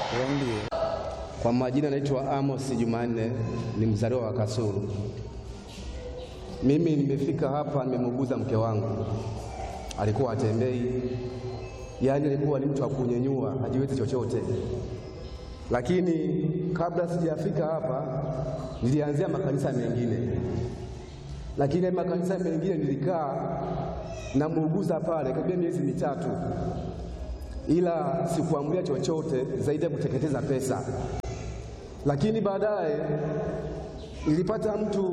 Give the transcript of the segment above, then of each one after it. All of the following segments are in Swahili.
Ndio. Kwa majina naitwa Amos Jumanne, ni mzaliwa wa Kasulu. Mimi nimefika hapa, nimemuuguza mke wangu, alikuwa hatembei, yaani alikuwa ni mtu wa kunyenyua, hajiwezi chochote. Lakini kabla sijafika hapa, nilianzia makanisa mengine, lakini makanisa mengine nilikaa namuuguza pale karibia miezi mitatu, ila sikuamulia chochote zaidi ya kuteketeza pesa. Lakini baadaye nilipata mtu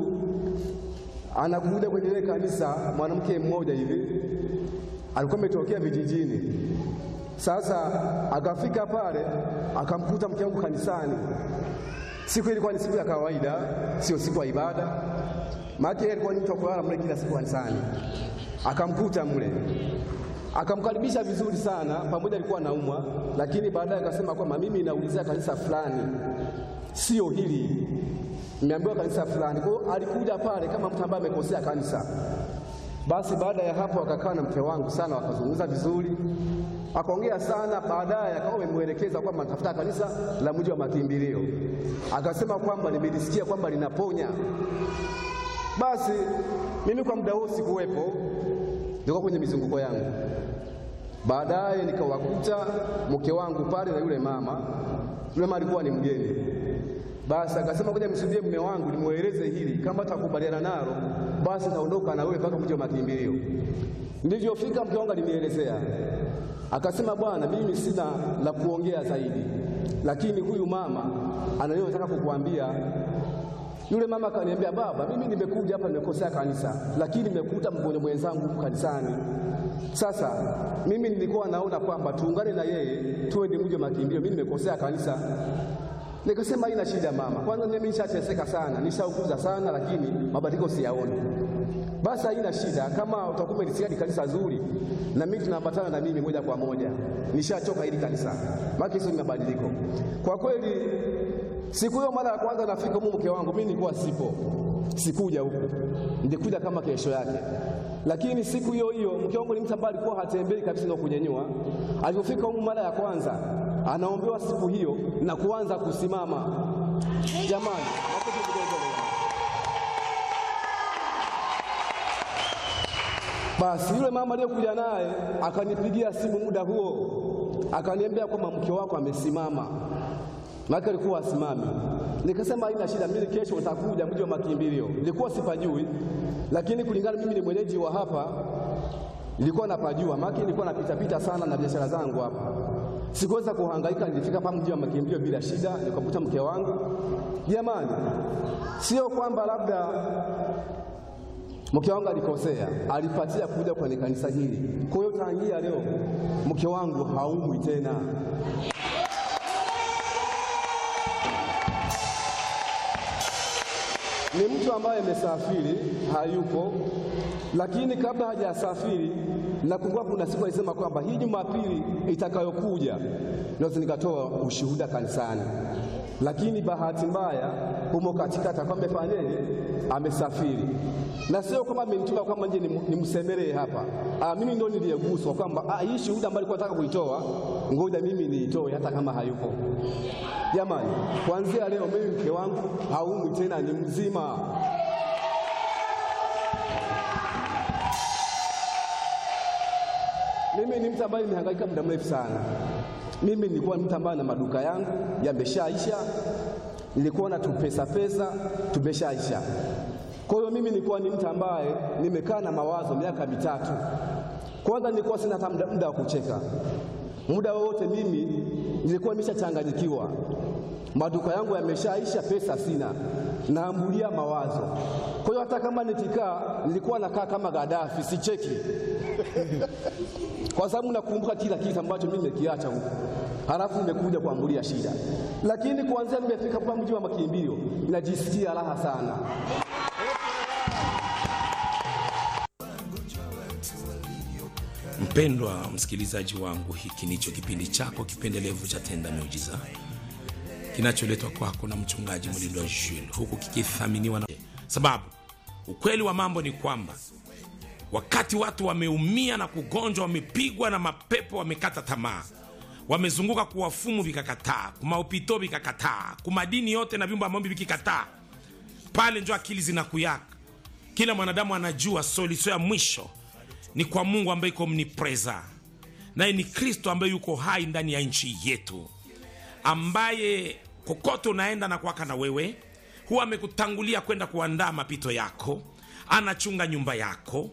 anakuja kwenye ile kanisa, mwanamke mmoja hivi alikuwa ametokea vijijini. Sasa akafika pale akamkuta mke wangu kanisani. Siku ilikuwa ni siku ya kawaida, sio siku ya ibada, maana yeye alikuwa ni mtu wa kulala mle kila siku kanisani. Akamkuta mle akamkaribisha vizuri sana, pamoja alikuwa anaumwa, lakini baadaye akasema kwamba mimi naulizia kanisa fulani, sio hili, nimeambiwa kanisa fulani. Kwa hiyo alikuja pale kama mtu ambaye amekosea kanisa. Basi baada ya hapo akakaa na mke wangu sana, wakazungumza vizuri, akaongea sana. Baadaye akawa amemwelekeza kwamba natafuta kanisa la mji wa makimbilio, akasema kwamba nimelisikia kwamba linaponya. Basi mimi kwa muda huo sikuwepo, nilikuwa kwenye mizunguko yangu. Baadaye nikawakuta mke wangu pale na yule mama. Yule mama alikuwa ni mgeni. Basi akasema ngoja msudie mume wangu nimweleze hili, kama atakubaliana nalo basi taondoka na wewe mpaka mji wa makimbilio. Nilivyofika mke wangu alinielezea, akasema bwana, mimi sina la kuongea zaidi, lakini huyu mama anayo nataka kukuambia. Yule mama akaniambia, baba, mimi nimekuja hapa nimekosea kanisa, lakini nimekuta mgonjwa mwenzangu huku kanisani. Sasa mimi nilikuwa naona kwamba tuungane na yeye tuende mji wa makimbilio, mimi nimekosea kanisa. Nikasema haina shida mama, kwanza mimi nishateseka sana, nishaukuza sana, lakini mabadiliko siyaoni. Basi haina shida, kama utakuwa umelisikia ni kanisa zuri, na mimi tunaambatana na mimi moja kwa moja. Nishachoka hili kanisa, maana hizo ni mabadiliko kwa kweli. Siku hiyo mara ya kwanza nafika huko, mke wangu mimi nilikuwa sipo, sikuja huku, nilikuja kama kesho yake. Lakini siku hiyo hiyo mke wangu ni mtu ambaye alikuwa hatembei kabisa na kunyenyua. Alipofika huko mara ya kwanza, anaombewa siku hiyo na kuanza kusimama. Jamani, makofi kidogo. Basi yule mama aliyokuja naye akanipigia simu muda huo, akaniambia kwamba mke wako amesimama maana alikuwa asimami. Nikasema haina shida, mimi kesho nitakuja mji wa makimbilio. Nilikuwa sipajui, lakini kulingana mimi ni mwenyeji wa hapa, nilikuwa napajua, maana nilikuwa napita pita sana na biashara zangu hapa. Sikuweza kuhangaika, nilifika hapa mji wa makimbilio bila shida, nikakuta mke wangu. Jamani, sio kwamba labda mke wangu alikosea, alipatia kuja kwenye kanisa hili. Kwa hiyo tangia leo mke wangu haumwi tena. ni mtu ambaye amesafiri hayupo, lakini kabla hajasafiri, nakumbuka kuna siku alisema kwamba hii Jumapili itakayokuja naweza nikatoa ushuhuda kanisani, lakini bahati mbaya humo katikati kwamba amefanyaje, amesafiri, na sio kwamba amenituma kwamba nje nimsemelee hapa. Ah, mimi ndio niliyeguswa kwamba ah, hii shuhuda ambayo alikuwa nataka kuitoa, ngoja mimi niitoe hata kama hayupo. Jamani, kuanzia leo mimi mke wangu haumwi tena, ni mzima. Mimi ni mtu ambaye nimehangaika muda mrefu sana. Mimi nilikuwa mtu ambaye na maduka yangu yameshaisha, nilikuwa na tupesa pesa tumeshaisha. Kwa hiyo mimi nilikuwa ni mtu ambaye nimekaa na mawazo miaka mitatu. Kwanza nilikuwa sina hata muda wa kucheka, muda wowote mimi nilikuwa nimeshachanganyikiwa, maduka yangu yameshaisha, pesa sina, naambulia mawazo. Kwa hiyo hata kama nikikaa, nilikuwa nakaa kama Gaddafi, sicheki kwa sababu nakumbuka kila kitu ambacho mimi nimekiacha huko, halafu nimekuja kuambulia shida. Lakini kuanzia nimefika hapa mji wa makimbilio, najisikia raha sana. Mpendwa msikilizaji wangu, hiki ndicho kipindi chako kipendelevu cha Tenda Miujiza kinacholetwa kwako na mchungaji Mlindwa Jules, huku kikithaminiwa na sababu. Ukweli wa mambo ni kwamba wakati watu wameumia na kugonjwa, wamepigwa na mapepo, wamekata tamaa, wamezunguka kuwafumu vikakataa kumaupito vikakataa kumadini yote na vyumba maombi vikikataa pale njo akili zinakuyaka kila mwanadamu anajua solution ya mwisho ni kwa mungu ambaye iko mnipreza naye ni kristo ambaye yuko hai ndani ya nchi yetu ambaye kokote unaenda na kwaka na wewe huwa amekutangulia kwenda kuandaa mapito yako anachunga nyumba yako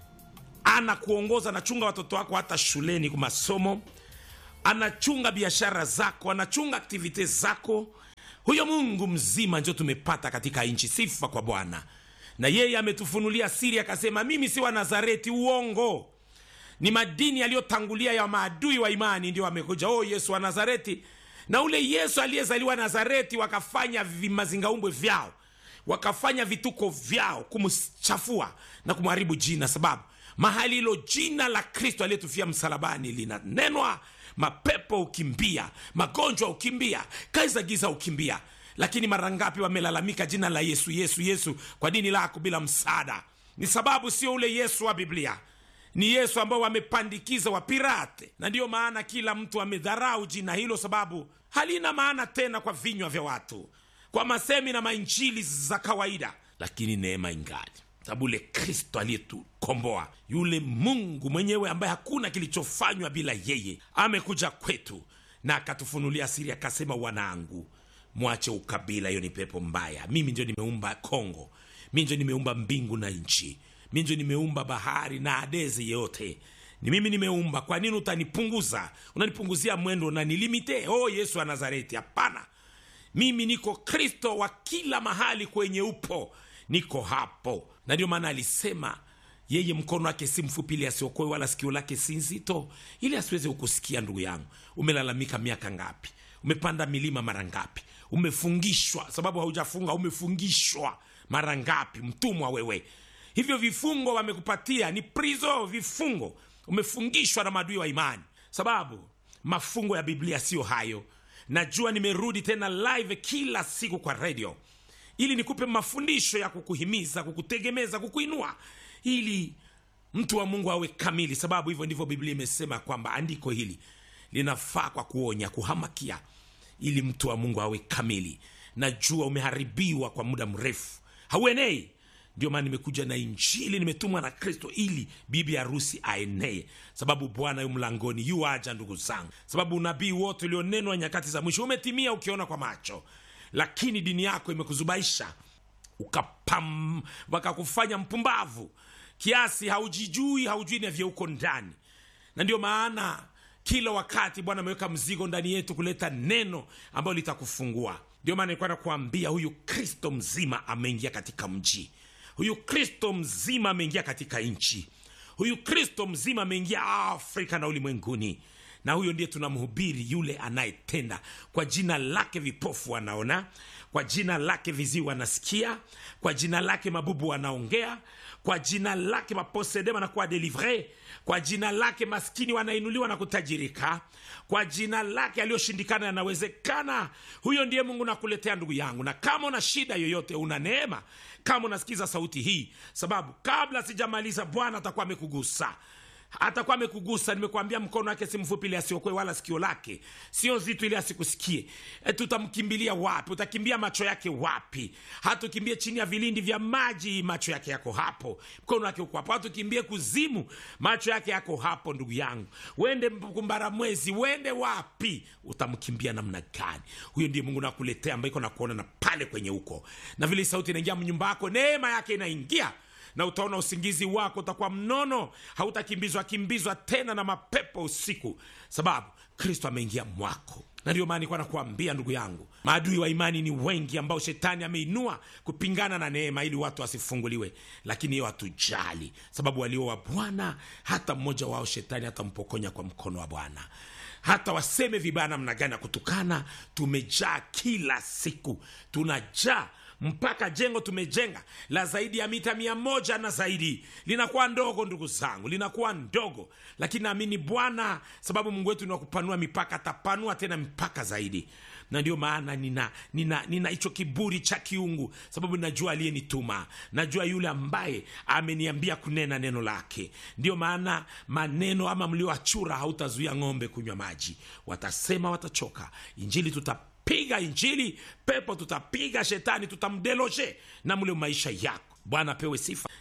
anakuongoza anachunga watoto wako hata shuleni kwa masomo anachunga biashara zako anachunga aktivite zako huyo mungu mzima njo tumepata katika nchi sifa kwa bwana na yeye ametufunulia siri akasema mimi si wa nazareti uongo ni madini yaliyotangulia ya maadui wa imani ndio amekuja oh yesu wa nazareti na ule yesu aliyezaliwa nazareti wakafanya vimazingaumbwe vyao wakafanya vituko vyao kumchafua na kumharibu jina sababu mahali hilo jina la kristo aliyetufia msalabani linanenwa mapepo ukimbia magonjwa ukimbia kazi za giza ukimbia lakini mara ngapi wamelalamika jina la yesu yesu yesu kwa dini lako bila msaada ni sababu sio ule yesu wa biblia ni yesu ambao wamepandikiza wapirate na ndiyo maana kila mtu amedharau jina hilo sababu halina maana tena kwa vinywa vya watu kwa masemi na mainjili za kawaida lakini neema ingali sababu ule kristo aliyetukomboa yule mungu mwenyewe ambaye hakuna kilichofanywa bila yeye amekuja kwetu na akatufunulia siri akasema wanangu mwache ukabila hiyo ni pepo mbaya mimi ndio nimeumba kongo mi ndio nimeumba mbingu na nchi mi ndio nimeumba bahari na adezi yote ni mimi nimeumba kwa nini utanipunguza unanipunguzia mwendo unanilimite oh yesu wa nazareti hapana mimi niko kristo wa kila mahali kwenye upo niko hapo na ndio maana alisema yeye mkono wake si mfupi ili asiokoe wala sikio lake si nzito ili asiweze kukusikia ndugu yangu umelalamika miaka ngapi umepanda milima mara ngapi umefungishwa sababu haujafunga umefungishwa mara ngapi mtumwa wewe hivyo vifungo wamekupatia ni prizo vifungo umefungishwa na maadui wa imani sababu mafungo ya biblia siyo hayo najua nimerudi tena live kila siku kwa radio ili nikupe mafundisho ya kukuhimiza kukutegemeza kukuinua ili mtu wa mungu awe kamili sababu hivyo ndivyo biblia imesema kwamba andiko hili linafaa kwa kuonya kuhamakia ili mtu wa mungu awe kamili najua umeharibiwa kwa muda mrefu hauenei ndio maana nimekuja na injili nimetumwa na kristo ili bibi harusi aenee sababu bwana yu mlangoni yu aja ndugu zangu sababu unabii wote ulionenwa nyakati za mwisho umetimia ukiona kwa macho lakini dini yako imekuzubaisha ukapam wakakufanya mpumbavu kiasi haujijui haujui navyo uko ndani na ndio maana kila wakati bwana ameweka mzigo ndani yetu kuleta neno ambayo litakufungua ndio maana nilikuwa nakuambia huyu kristo mzima ameingia katika mji huyu kristo mzima ameingia katika nchi huyu kristo mzima ameingia afrika na ulimwenguni na huyo ndiye tunamhubiri yule anayetenda kwa jina lake vipofu wanaona kwa jina lake viziwi wanasikia kwa jina lake mabubu wanaongea kwa jina lake maposede wanakuwa delivre kwa jina lake maskini wanainuliwa na kutajirika kwa jina lake aliyoshindikana yanawezekana huyo ndiye mungu nakuletea ndugu yangu na kama una shida yoyote una neema kama unasikiza sauti hii sababu kabla sijamaliza bwana atakuwa amekugusa atakuwa amekugusa nimekuambia mkono wake si mfupi ili asiokoe wala sikio lake sio zito ili asikusikie e, tutamkimbilia wapi utakimbia macho yake wapi hatukimbie chini ya vilindi vya maji macho yake yako hapo mkono wake uko hapo hatukimbie kuzimu macho yake yako hapo ndugu yangu uende kumbara mwezi uende wapi utamkimbia namna gani huyo ndiye mungu nakuletea ambaye iko nakuona na pale kwenye huko na vile sauti inaingia mnyumba yako neema yake inaingia na utaona usingizi wako utakuwa mnono hautakimbizwa kimbizwa tena na mapepo usiku sababu kristo ameingia mwako na ndio maana nikuwa nakuambia ndugu yangu maadui wa imani ni wengi ambao shetani ameinua kupingana na neema ili watu wasifunguliwe lakini hiyo hatujali sababu walio wa bwana hata mmoja wao shetani hatampokonya kwa mkono wa bwana hata waseme vibaya namna gani ya kutukana tumejaa kila siku tunajaa mpaka jengo tumejenga la zaidi ya mita mia moja na zaidi linakuwa ndogo ndugu zangu linakuwa ndogo lakini naamini bwana sababu mungu wetu ni wa kupanua mipaka atapanua tena mipaka zaidi na ndio maana nina nina nina hicho kiburi cha kiungu sababu najua aliyenituma najua yule ambaye ameniambia kunena neno lake ndio maana maneno ama mlioachura hautazuia ng'ombe kunywa maji watasema watachoka injili tutapiga injili pepo tutapiga shetani tutamdeloje na mle maisha yako bwana apewe sifa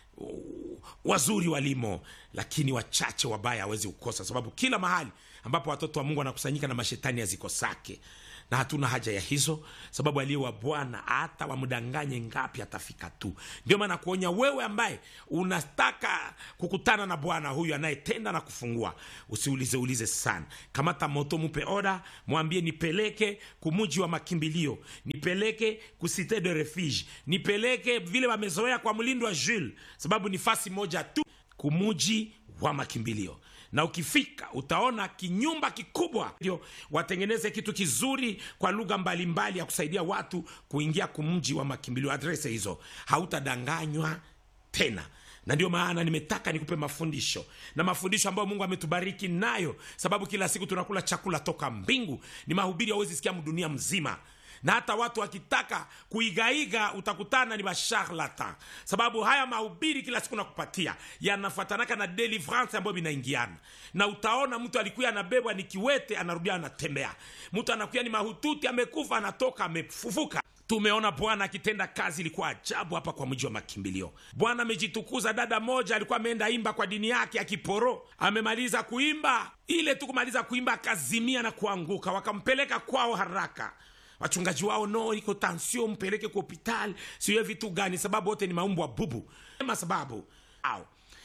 wazuri walimo lakini wachache wabaya hawezi kukosa sababu kila mahali ambapo watoto wa mungu wanakusanyika na mashetani hazikosake na hatuna haja ya hizo sababu aliye wa bwana hata wamdanganye ngapi atafika tu ndio maana kuonya wewe ambaye unataka kukutana na bwana huyu anayetenda na kufungua usiulize ulize sana kamata moto mupe oda mwambie nipeleke kumuji wa makimbilio nipeleke kusite de refuge nipeleke vile wamezoea kwa mlindo wa jules sababu ni fasi moja tu kumuji wa makimbilio na ukifika utaona kinyumba kikubwa ndio watengeneze kitu kizuri kwa lugha mbalimbali ya kusaidia watu kuingia kumji wa makimbilio adrese hizo hautadanganywa tena na ndio maana nimetaka nikupe mafundisho na mafundisho ambayo mungu ametubariki nayo sababu kila siku tunakula chakula toka mbingu ni mahubiri hawezi sikia dunia mzima na hata watu wakitaka kuigaiga utakutana ni basharlatan sababu haya mahubiri kila siku nakupatia yanafuatanaka na deliverance ambayo vinaingiana na utaona mtu alikuya anabebwa ni kiwete anarudia anatembea mtu anakuya ni mahututi amekufa anatoka amefufuka tumeona bwana akitenda kazi ilikuwa ajabu hapa kwa mji wa makimbilio bwana amejitukuza dada moja alikuwa ameenda imba kwa dini yake akiporo amemaliza kuimba ile tu kumaliza kuimba akazimia na kuanguka wakampeleka kwao haraka wachungaji wao no iko tansio mpeleke kwa hospitali siwe vitu gani sababu wote ni maumbwa bubu ema sababu au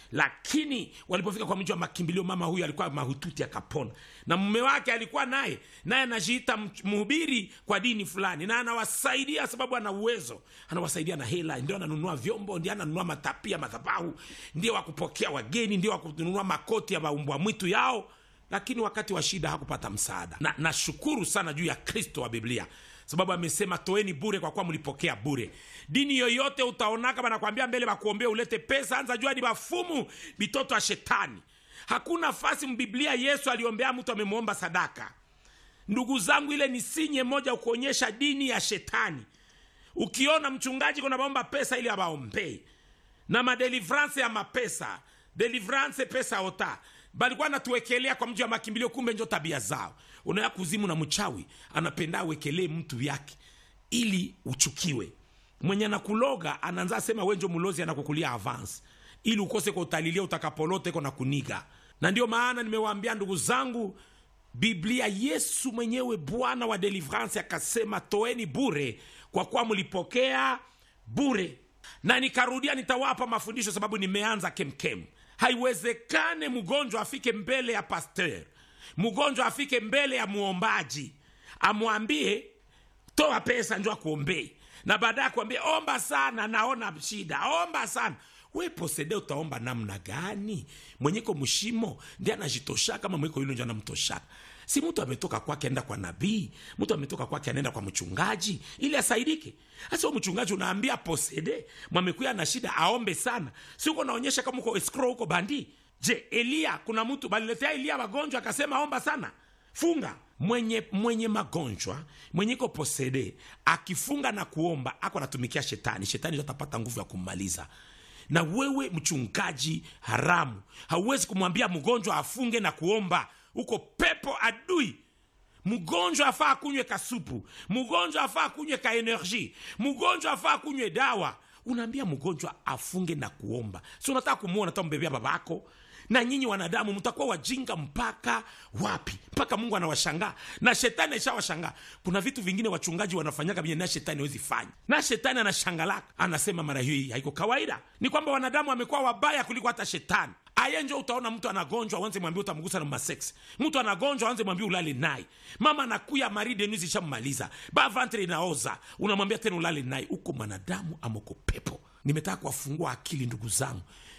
lakini walipofika kwa mji wa makimbilio mama huyu alikuwa mahututi akapona na mume wake alikuwa naye naye anajiita mhubiri kwa dini fulani na anawasaidia sababu ana uwezo anawasaidia na hela ndio ananunua vyombo ndio ananunua matapia madhabahu ndio wakupokea wageni ndio wakununua makoti ya maumbwa mwitu yao lakini wakati wa shida hakupata msaada na nashukuru sana juu ya kristo wa biblia sababu amesema toeni bure kwa kuwa mlipokea bure dini yoyote utaonaka banakwambia mbele bakuombea ulete pesa anza jua ni bafumu bitoto ya shetani hakuna fasi mbiblia yesu aliombea mtu amemwomba sadaka ndugu zangu ile ni sinye moja kuonyesha dini ya shetani ukiona mchungaji kuna baomba pesa ili abaombei na madelivrance ya mapesa delivrance pesa ota balikuwa natuwekelea kwa mji wa makimbilio kumbe njo tabia zao unaya kuzimu na mchawi anapenda awekelee mtu yake ili uchukiwe mwenye anakuloga anaanza sema wenjo mlozi anakukulia avance ili ukose kwa utalilia utakapolote ko na kuniga na ndio maana nimewaambia ndugu zangu biblia yesu mwenyewe bwana wa delivrance akasema toeni bure kwa kuwa mlipokea bure na nikarudia nitawapa mafundisho sababu nimeanza kemkem haiwezekane mgonjwa afike mbele ya pasteur mgonjwa afike mbele ya muombaji amwambie toa pesa njo akuombee na baadaye akuambie omba sana naona shida omba sana we posede utaomba namna gani mwenyeko mshimo ndi anajitosha kama mweko yule njo anamtoshaka si mtu ametoka kwake anaenda kwa nabii mtu ametoka kwake anaenda kwa mchungaji ili asaidike hasa mchungaji unaambia posede mwamekuya na shida aombe sana si uko naonyesha kama uko escrow uko bandi je eliya kuna mtu baliletea eliya magonjwa akasema omba sana funga mwenye mwenye magonjwa mwenye iko posede akifunga na kuomba ako anatumikia shetani shetani ndo atapata nguvu ya kummaliza na wewe mchungaji haramu hauwezi kumwambia mgonjwa afunge na kuomba uko pepo adui mgonjwa afaa akunywe kasupu mgonjwa afaa akunywe ka energie mgonjwa afaa akunywe dawa unaambia mgonjwa afunge na kuomba si unataka kumwona tambebea babako na nyinyi wanadamu mtakuwa wajinga mpaka wapi mpaka mungu anawashangaa na shetani aishawashangaa kuna vitu vingine wachungaji wanafanyaga vyenye na shetani hawezi fanya na shetani anashangalaka anasema mara hii haiko kawaida ni kwamba wanadamu wamekuwa wabaya kuliko hata shetani aye njo utaona mtu anagonjwa wanze mwambie utamgusa na masex mtu anagonjwa wanze mwambie ulale naye mama anakuya maridenuzi ishammaliza bavantre inaoza unamwambia tena ulale naye uko mwanadamu amoko pepo nimetaka kuwafungua akili ndugu zangu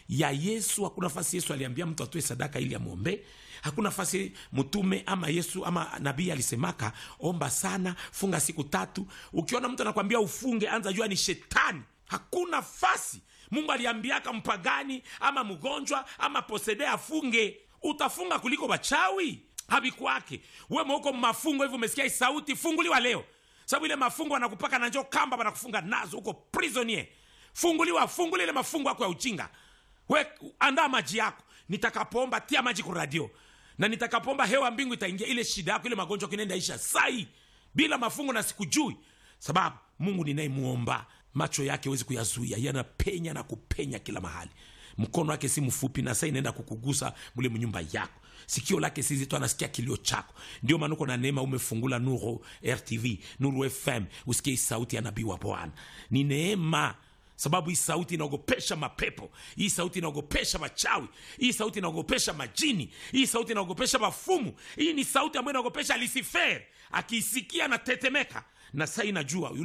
ya yesu hakuna nafasi yesu aliambia mtu atoe sadaka ili amwombee hakuna nafasi mtume ama yesu ama nabii alisemaka omba sana funga siku tatu ukiona mtu anakwambia ufunge anza jua ni shetani hakuna fasi mungu aliambiaka mpagani ama mgonjwa ama posede afunge utafunga kuliko wachawi havikwake we mauko mafungo hivyo umesikia hii sauti funguliwa leo sababu ile mafungo anakupaka na njo kamba wanakufunga nazo huko prisonier funguliwa funguli ile mafungo yako ya uchinga we andaa maji yako nitakapoomba tia maji kwa radio na nitakapoomba hewa mbingu itaingia ile shida yako ile magonjwa kinaenda isha sai bila mafungo na sikujui sababu mungu ninayemuomba macho yake huwezi kuyazuia yanapenya na kupenya kila mahali mkono wake si mfupi na saa inaenda kukugusa mule mnyumba yako sikio lake si zito anasikia kilio chako ndio maana uko na neema umefungula nuru rtv nuru fm usikie hii sauti ya nabii wa bwana ni neema sababu hii sauti inaogopesha mapepo hii sauti inaogopesha machawi hii sauti inaogopesha majini hii sauti inaogopesha mafumu hii ni sauti ambayo inaogopesha lisifer akiisikia na tetemeka na saa inajua yule